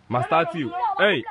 Master T. Hey.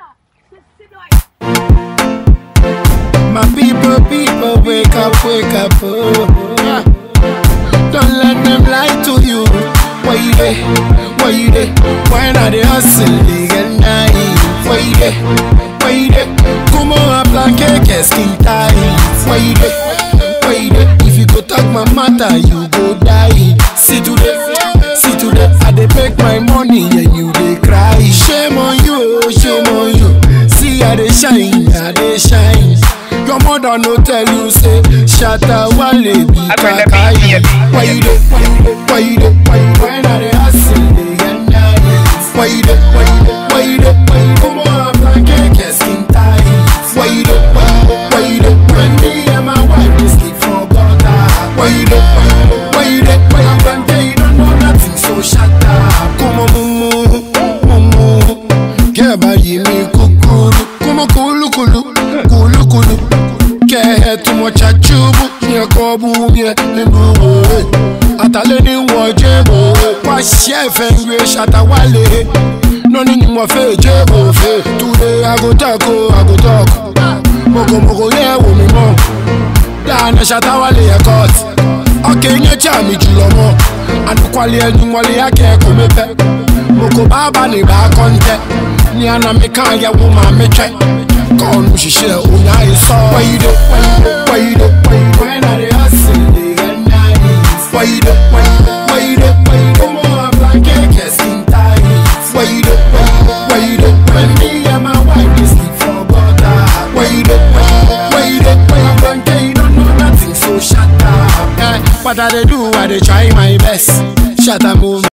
My people, people, wake up, wake up. Oh. Yeah. Don't let them lie to you. Why you there? Why you there? Why not they hustle? They get naive. Why you there? Why you there? Come on, blanket, skin tight. Why you there? Why you there? If you go talk my matter, you go die. See today, see today. I dey make my money and you dey cry. Shame on you, oh, shame on you. See I dey shine, I dey shine. Your mother no tell you say shatta wale be kakai. Why you dey? Why you dey? Why you dey? Why you when I dey hustle dey get nice? Why you dey? Why you dey? Why you dey? Why you come on blanket get skin tight? Why you dey? Why you dey? Why you dey? When me and my wife dey sleep for gutter. Why you dey? Why you dey? Why you dey? Why you blanket you don't know nothing so shut up. Come on mumu mumu. Kẹ́ báyìí mi kúkúrú. Kúmọ̀ kúlúkúlú kúlúkúlú. Kẹ́ tún mọ̀ ṣàjúbù. Ní ẹ̀kọ́ bú mi ẹ̀ nínú òwe. Àtàlẹ́ ní wọ́n jébò. Wá ṣẹ́ ẹ̀fẹ̀ ń gbé ṣàtàwálé. Lónìí ni mo fẹ́ jébò fẹ́. Túnde agotako agotako. Mokomoko yẹ wò mí mọ́. Dáná ṣàtàwálé ẹ̀kọ́ tì. Ọkẹ́ yẹn tí àmì jùlọ mọ́. Àdúkwalẹ̀ ẹni wọlé akẹ́kọ̀ọ́ mi fẹ́. Moko baba ni ba kọ́ńtẹ́. Ní àná mi kàn yẹ wo màá mi twẹ́. Kọ́ọ̀nù ṣiṣẹ́ òun á yẹ sọ. Why you dey? Why you dey? Why you dey? Why you dey? When I dey hustle, dey get nice. Why you dey? Why you dey? Why you dey? Why you dey? Come on, blanket, get skin tight. Why you dey? Why you dey? Why you dey? When me and my wife dey sleep for gutter. Why you dey? Why you dey? Why you dey? Why you blanket? You don't know nothing, so shut up. Eh, what I dey do? I dey try my